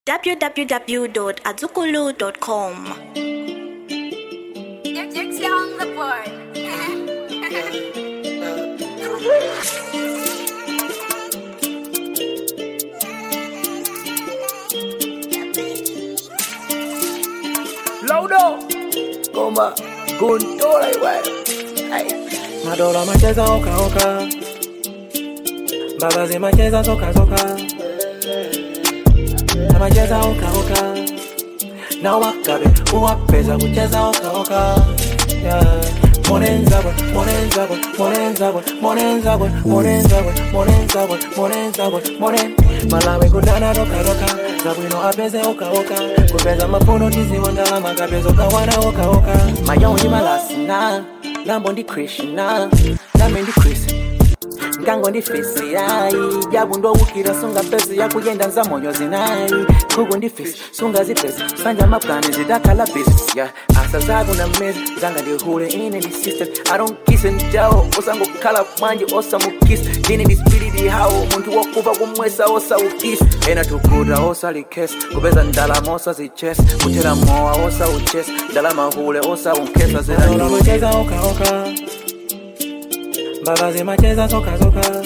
www.azukulu.com. It's young the boy. Laudo Goma Guntola iwe Madola macheza oka oka Babazi macheza soka soka Na macheza oka oka Na wakabe uwapeza kucheza oka oka yeah. Monenzabwe, monenzabwe, monenzabwe, monenzabwe, monenzabwe, monenzabwe, monenzabwe, monen Malawi kudana roka roka Zabwino apeze oka oka Kupeza mafuno tiziwa ndalama kapezo kawana oka oka Mayo ndi malasina Lambo ndi Krishna Name ndi Chris ngango ndi fesi yayi jabu ndowukira sunga pesi yakuyenda nza moyo zinayi kuku ndi fesi sunga zipesi sanja maplani zidakhala bisi ya asa zako na mezi zanga ndihule ine ndi system i don't kiss and jawo osangokhala manje osamukisi ndine ndi spiriti hawo munthu wokuva kumwesa osaukisi ena tukuta osalikesi kupeza ndalama osazichesi kuthera mowa osauchesi ndalama hule osaunkesa zera oka oka Babazi macheza soka soka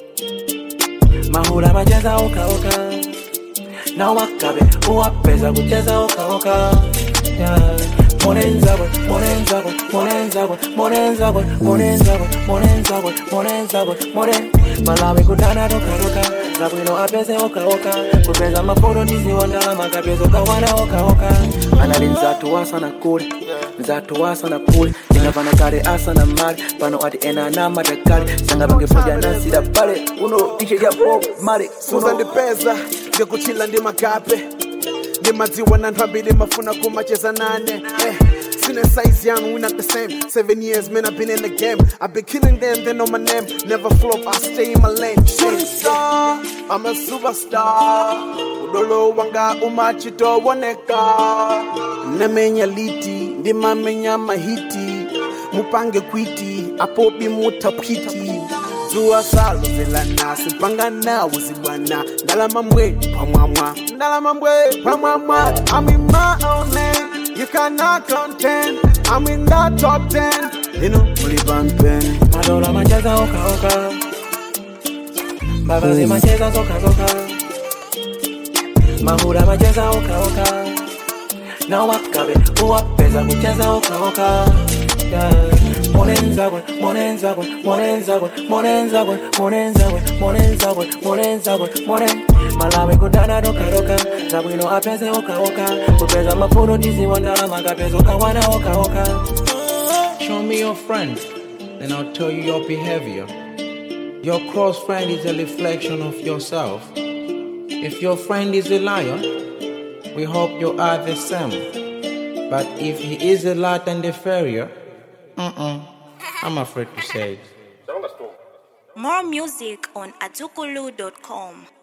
Mahula macheza oka oka Na wakabe uwapeza kucheza oka oka yeah. Monenzabwe, monenzabwe, monenzabwe, monenzabwe, monenzabwe, monenzabwe, monenzabwe, monen Malawi kudana roka roka Zabwino apeze oka oka Kupeza mafono tiziwa ndalama kapezo kawana oka oka Anali nzatu wasa na kule nzatu wasa na kule ndingavana kale asa na mali pano ati ena na madakali sanga pangepoja nasida pale uno tishe ya bob mali suza ndipeza ndikuchila ndi magape ndimadziwa na anthu ambiri mafuna kumacheza nane eh. Sine size young, we not the same. Seven years, man, I've been in the game. I've been killing them, they know my name. Never flop, I stay in my lane. Shooting star, I'm a superstar. Udolo wanga umachito woneka. Nemenya liti, ndimamenya mahiti. Mupange kwiti, apobi mutapiti. zuwa salo zelana simpanga nawo zibwana ndalama mbwe pamwamwa ndalama mbwe pamwamwa I'm in my own lane you cannot contend I'm in that top 10 you know mulibampen madola macheza oka oka babazi macheza soka soka mahula macheza oka oka na wakabe uwapeza kucheza oka oka yeah. Monenzabwe, monenzabwe, monenzabwe, monenzabwe, monenzabwe, monenzabwe, monenzabwe, monen Malawi kudana roka roka, zabwino apeze oka oka, kupeza mafuno tiziwa ndalama kapezo kawana oka oka. Show me your friend, then I'll tell you your behavior. Your close friend is a reflection of yourself. If your friend is a liar, we hope you are the same. But if he is a liar and a failure, mm-mm, I'm afraid to say it. More music on azukulu.com.